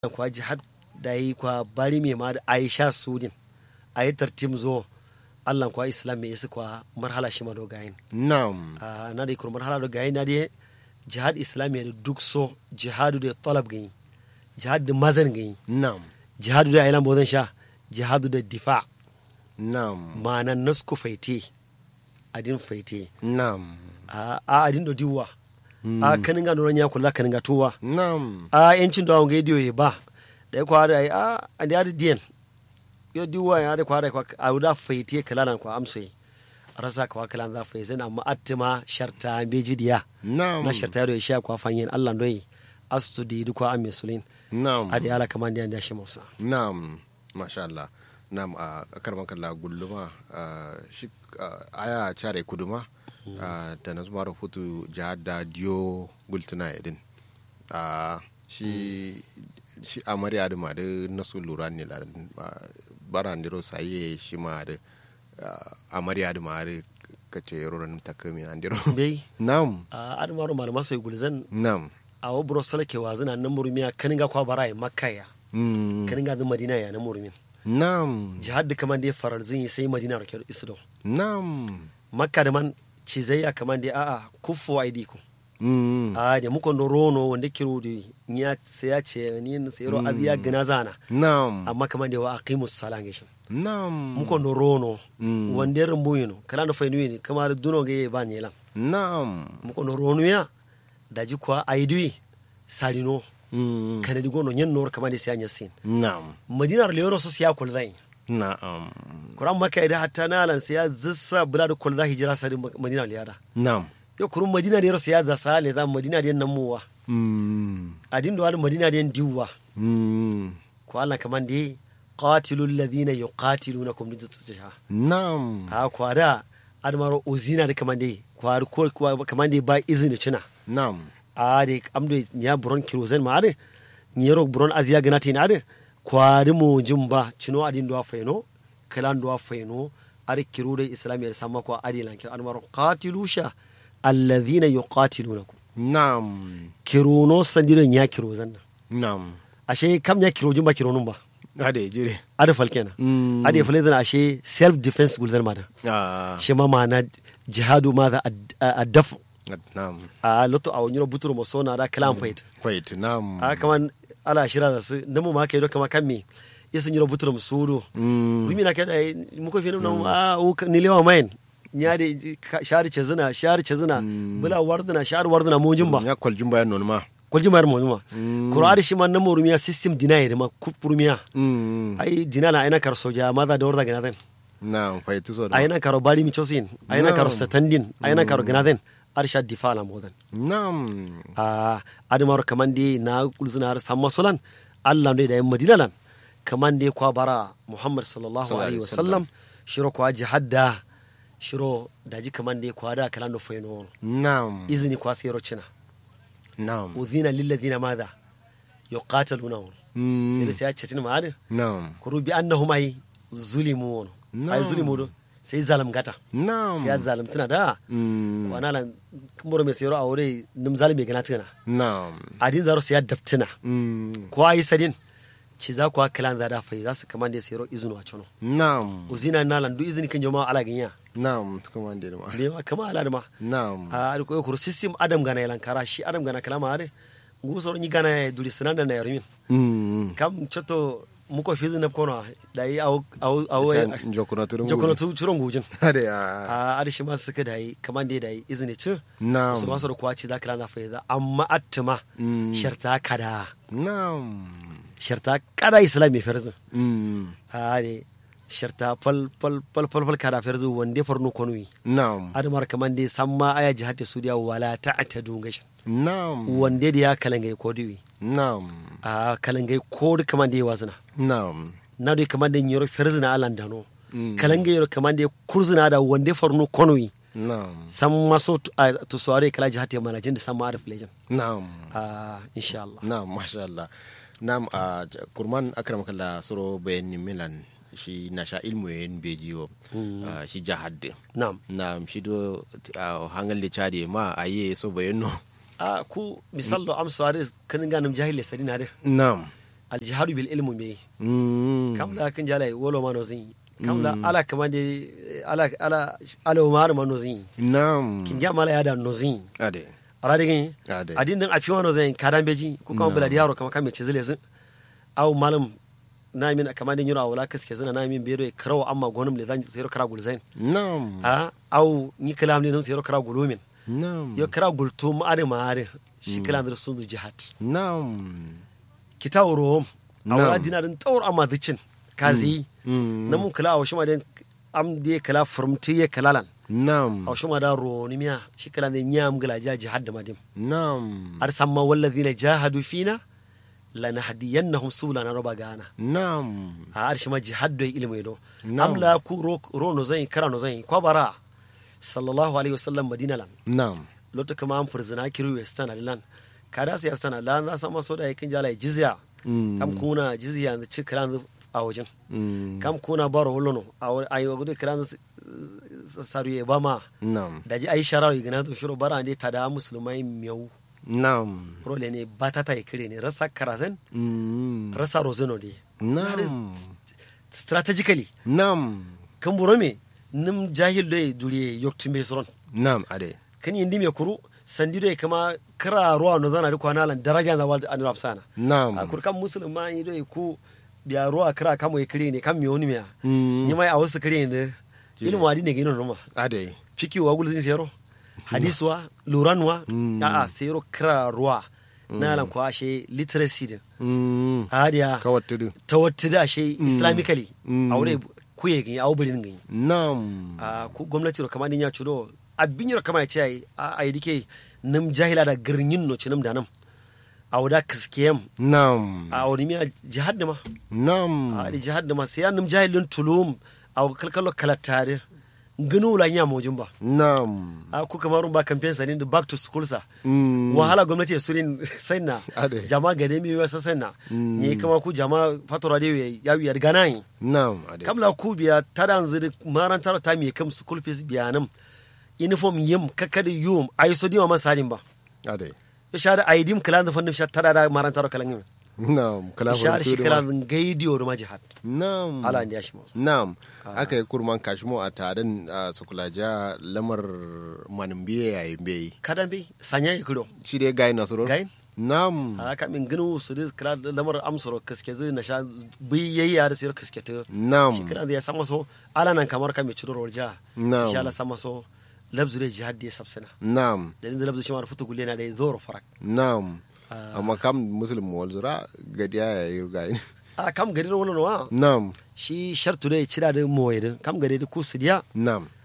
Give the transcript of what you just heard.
kwa jihad da yi kwa bari mai ma da aisha sudin a yi tartim zo allah kwa islam mai isi kwa marhala shi ma dogayin Naam. a na da ikur marhala dogayin na da jihad islam da duk so jihadu da talab gani jihad da mazan gani Naam. jihadu da ailan bozan sha jihadu da difa Naam. ma'anan nasku faite adin faite Naam. a a adin do diwa a kanin ga noran ya kula kanin ga tuwa Naam. a yancin da wanga idiyo ya ba da ya kwada ai a a da yadi diyan yo diwa ya da kwada kwa a da faite kalalan kwa amsoyi rasa kwa kalan za faite na ma attima sharta beji diya Naam. na sharta da ya sha kwa fanyen Allah doyi astu di du kwa amme sulin Naam. adi ala kaman diyan da shi musa Naam. Masha Allah. Naam a karman kalla gulluma ah, shi ah, aya care kuduma ah, ta na zuma rahoto jihar da diyo gultuna idin. Ah, shi shi amarya da ma da nasu lura ne la ah, bara ndiro saye shi ma da ah, amarya da ma da kace roran takami andiro. bai Naam. a adamaru malama sai gulzan Naam. a wa buro salake wa zina nan murumiya kanin ga kwa bara ya makka ya Mm. kanin ga da madina ya nan murumin Naam. jihad da kaman da ya farar zin yi sai madina rake isdo Naam. makka da man cizayya kaman da a'a kufu wa idiku Mm. a da muka no rono wanda kiro da ya sai ya ce ni sai ro abiya gina zana Naam. amma kaman da wa aqimus salam gishin Naam. muka no rono Mm. wanda rumbu yino kala no fainu ni kamar duno ga ba ne lan Naam. muka no rono ya da ji kwa aidui salino Mm. kana digo no nyen nor kaman da sai anya sin Naam. madinar leono so siya kul zai Naam. kuran maka idan hatta na lan sai ya zissa bula da kul za hijira sai madina liyada Naam. yo kurun madina da sai ya da sale da madina da nan muwa Mm. adin da wani madina da diwa Mm. ko Allah kaman da qatilu alladhina yuqatilunakum bi tutjaha Naam. ha kwada admaro uzina da kaman da kwar ko kaman da ba izini cina Naam. a de amdo nya buron kirozen ma ade nyero buron aziya ganati na ade kwari mu jumba cino adin do fayno kalan do fayno are kiro da islamiyya samma ko adi lan kiro admaro qatilusha alladhina yuqatilunakum Naam. kirono sandiro nya kirozan nan Naam. ashe kam nya kiro jumba kiro nun ba Ade jire. ade falkena Mm. ade falkena ashe self defense gulzar mada Ah. shi ma ma'ana jihadu ma za a dafu Naam. a loto a wani buturo mo sona da kalam fait Wait. Naam. a kaman ala shira da su namu ma kai do kama kan me yesu nyiro buturo mo sudo Mm. bimi na kai da mu ko fi nan a u ni lewa main nya de shari chezuna shari chezuna bula warduna shari warduna mo jumba Ya kwaljin bayan non ma. kolji mayar mo jumba Mm. qur'ani shi ma namu rumiya system deny da ma kupurumiya Mm. ai dinala aina kar soja maza da warda ganaden Naam. Faitu so da. aina karo bari mi chosin aina karo Na'am. satandin aina karo ganaden arsha difala modan Naam. a adamar kaman dai na kulzuna har samma sulan allah ne da yan madina lan kaman dai kwa bara muhammad sallallahu Sallallahu alaihi alaihi wasallam shiro kwa jihadda shiro daji kaman dai kwa da kalan do faino Naam. izini kwa sayro cina Naam. udhina lil ladina madha yuqataluna sai Mm. da sai ya ce ma adin Naam. kuru bi annahum ay zulimu wono ay Na'am. zulimu do sai zalim gata Naam. sai ya zalim tuna da Mm. ko ana lan kumbura mai sayro a wuri nim zalimi gana tuna Naam. adin zaro sai ya daftina Mm. ko ayi sadin ci za ku kalan za da fai za su kamande sayro izinu a cuno Naam. uzina na lan du izini kan jama'a ala ganya Naam. Kuma da ma. be ma kama ala da ma Naam. a ko ko system adam gana yalan kara shi adam gana kalama ade ngu soro ni gana ya duri sanan da na yarmin Mm. kam choto muko fizi na kono da yi aw aw aw Shan jokuna turun jokono tu churon gujin Hade ya. a ade shi ma suka da yi kamande da yi izini ci Naam. su ba su da kwaci za kala na fai za amma attima Mm. sharta kada Naam. sharta kada islami ferzin Mm. ade sharta fal fal fal fal fal kada ferzu wande farno konui Naam. adamar kamande samma aya jihati sudiya wala ta'tadu gashin Naam. wande da ya kalangai kodiwi Naam. a kalangai kodi kamande ya wazina Naam. na dai kamande nyoro ferzina alan dano Mm. kalangai yoro kamande kurzina da wande farno konui Naam. samma so tu- a- to sore kala jihati manajin da samma arif lejan Naam. a insha Allah Naam, masha Allah. Naam, a kurman akram kalla soro bayani milan shi na sha ilmu yin bejiwo ah, shi jahad na'am Naam, shi do ah, hangal le chade ma aye so bayano. a ku misal do am sore kan ganim jahile sadina de Naam. aljihadu bil ilmu me Mm. kam la kan jala wolo ma no zin kam la ala kama de ala ala ala umar ma no zin Naam. kin ja mala ya da no zin Ade. ara digin Ade. adin din afi wano zin kadan beji ko kama bula yaro kama kame ce zile zin aw malam na min kama din yura wala kaske zina na min bero karawa amma gonum le zan zero kara gulzain Naam. a aw ni kalam ne non zero kara gulumin Naam. yo kara gultu ma are ma are shi kalam da sun jihad Naam. kita rom Na'am. awla dinarin tawr amma dicin kazi Mm. na mun kala awshi ma den am de kala furmti ye kalalan Naam. awshi ma da ro ni miya shi kala ne nyam gala ja jihad da madim Naam. ar samma walladhina jahadu fina lanahdiyannahum subulana roba gana Naam. a ar shi ma jihad do ilmi do Na'am. am la ku ro ro no zai kara no zai kwa bara sallallahu alaihi wasallam madina lan Naam. lotu kama an furzina kiru western lan kada su yastana lan za sama so da yakin jala jizya Mm. kam kuna jizya da ci kiran a wajen Mm. kam kuna baro holono a yi gudu kiran saruye ba ma Naam. da ji ai sharar igina to shiro bara ne ta da musulmai miyau Naam. role ne ba ta ta kire ne rasa karazen Mm. rasa rozeno ne Naam. strategically Naam. kan buro me nim jahil do duriye yoktumbe soron Naam. Ade. kan indi me kuru sandi do kama kira ruwa no zana riko nalan daraja da walda anurab sana a Naam. kurkan musulma yi do ku biya ruwa kira kamo ya kire ne kan mi woni miya Mm. ni mai a wasu kire ne ilmu adi ne gino roma Ade. fiki wa gulzin sero hadiswa luranwa Mm. a a sero kira ruwa na lan ko ashe literacy din Mm. hadiya Kawattudu. tawattida ashe islamically Mm. aure kuye gani a wubirin gani Naam. a ku gwamnati ro kama ni ya chudo abin yoro kama ya ce ai a ai dike nam jahila da girnin no cinam da nam a wada kiskiyam Naam. a wani miya jihad da ma Naam. a di jihad da ma sai nam jahilin tulum a kalkalo kalattare gano la nya mojin ba Naam. a ku kamar ba campaign sanin da back to school sa Mm. wahala gwamnati ya surin sanna Ade. jama gade mi wasa sanna Mm. ne kama ku jama fatora de ya ya gana yi Naam. Ade. kamla ku biya tadan ziri marantar ta mi kam school fees biya nam uniform yim kakadi yum ay so diwa masajin ba Ade. ishar aidim kalan da fannin tada da marantar kalan yim Naam. Kala ishar shi furtudu ma. kalan gaidiyo da majihad Naam. ala ndi yashi mo Naam, aka yi kurman kashimo a tarin a sukulaja lamar manimbiye yayin bai. kadan bi sanya ikiro Shi dai gayi nasoro? gain Naam, aka min ginu su dis kala lamar amsoro kaske zai na sha biyayya da sayar kaske ta shi naam, kalan da ya sama so ala nan kamar ka mai ciro roja Na'am. insha Allah sama so labzu da jihad da ya sabsana naam, da yanzu labzu shi ma futu gulle na da zoro farak naam. Ah. Amma kam muslim walzura gadiya ya yi gayi. a kam gari da wani wa Naam, shi shartu da ya cira da moye da kam gari da kusu diya naam,